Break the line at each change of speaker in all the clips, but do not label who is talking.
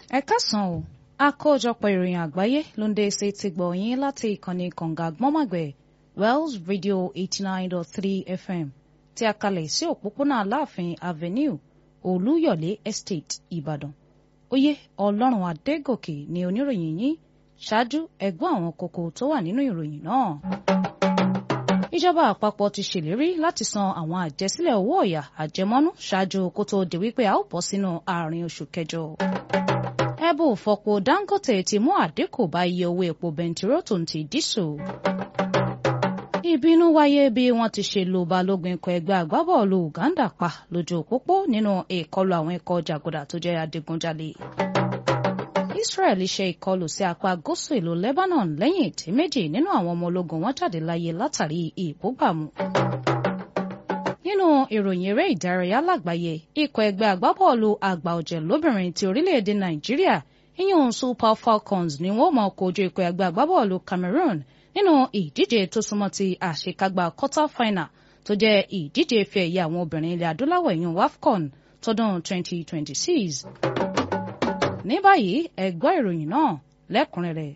ẹ káàsán o àkójọpọ̀ ìròyìn àgbáyé ló ń dé sí ti gbọ̀ yín láti ìkànnì kànga gbọ́mọ̀gbẹ̀ Wells Radio eighty nine dot three FM tí a kalẹ̀ sí òpópónà Aláàfin Avenue Olúyọ̀lé Estate Ìbàdàn oyè Ọlọ́run Adégòkè ni oníròyìn yín ṣáájú ẹgbọ́n àwọn kókó tó wà nínú ìròyìn náà ìjọba àpapọ̀ ti ṣèlérí láti san àwọn àjẹsílẹ̀ owó ọ̀yà àjẹmọ́nú ṣáájú kó tó di wípé a ó bọ́ sínú àárín oṣù kẹjọ. ẹbù fọpo Dangote ti mú àdínkù bá iye owó epo bẹntiró tó ń ti dísù. ìbínú wáyé bí wọ́n ti ṣe lu balógun ikọ̀ ẹgbẹ́ agbábọ́ọ̀lù Uganda pa lójú òpópó nínú ìkọlù àwọn ikọ̀ jàgùdà tó jẹ́ adigunjalè. Israel ṣe ìkọlù sí apá gúúsù ìlú Lebanon lẹ́yìn tí méjì nínú àwọn ọmọ ológun wọn jáde láyé látàrí ìbúgbàmù. nínú ìròyìn eré ìdárayá lágbàáyé ikọ̀ ẹgbẹ́ agbábọ́ọ̀lù àgbà ọ̀jẹ̀ lóbìnrin ti orílẹ̀-èdè Nàìjíríà ìyún Super Falcons ni wọ́n máa kojú ikọ̀ ẹgbẹ́ agbábọ́ọ̀lù Cameroon nínú ìdíje tó súnmọ́ ti àṣekágbá quarter final tó jẹ́ ìdíje ife ẹ̀yẹ àwọn obìnrin ilẹ̀ adúláwọ̀ ìyún WAFCON tọdún 2026 ní báyìí ẹ gbọ́ ìròyìn náà lẹ́kùnrẹ́rẹ́.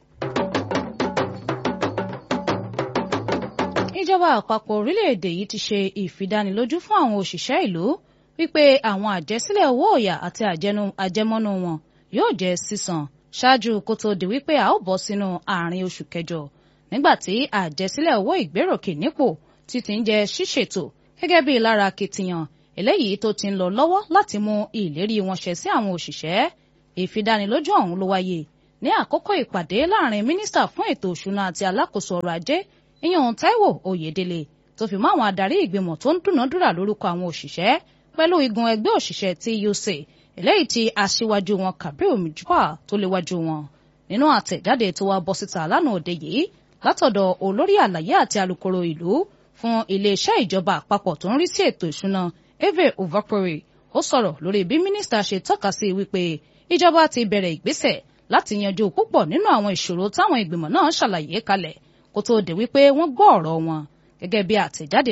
ìjọba àpapọ̀ orílẹ̀-èdè yìí ti ṣe ìfidánilójú fún àwọn òṣìṣẹ́ ìlú wípé àwọn àjẹsílẹ̀ owó ọ̀yà àti àjẹmọ́nú wọn yóò jẹ́ sísan ṣáájú kó tó di wípé a ó bọ́ sínú àárín oṣù kẹjọ nígbà tí àjẹsílẹ̀ owó ìgbéròkè nípò ti ti ń jẹ́ ṣíṣètò gẹ́gẹ́ bí lára akitiyan eléyìí tó ti ń lọ lọ́wọ́ láti mú ìlérí wọn ṣẹ sí àwọn òṣìṣẹ́ ìfidánilójú ọ̀hún ló wáyé ní àkókò ìpàdé láàrin mínísítà fún ètò òṣùnà àti alákòóso ọrọ̀ ajé ìyẹn Táíwò Oyèdélé tó fi mọ́ àwọn adarí ìgbìmọ̀ tó ń dúnàádúrà lórúkọ àwọn òṣìṣẹ́ pẹ̀lú igun ẹgbẹ́ òṣìṣẹ́ TUC eléyìí tí aṣíwájú wọn Kabir Mijwa tó léwájú wọn nínú àtẹ̀jáde tó wá bọ́ síta lánàá òde yìí látọ̀dọ̀ olórí àlàyé àti alukoro ìlú fún iléeṣẹ́ ìjọba àpapọ̀ tó ń rí sí ètò ìṣúná Eve Ovakore ó sọ̀rọ̀ lórí bí mínísítà ṣe tọ́ka sí wípé ìjọba ti bẹ̀rẹ̀ ìgbésẹ̀ láti yanjú púpọ̀ nínú àwọn ìṣòro táwọn ìgbìmọ̀ náà ṣàlàyé kalẹ̀ kó tó di wípé wọ́n gbọ́ ọ̀rọ̀ wọn gẹ́gẹ́ bí àtẹ̀jáde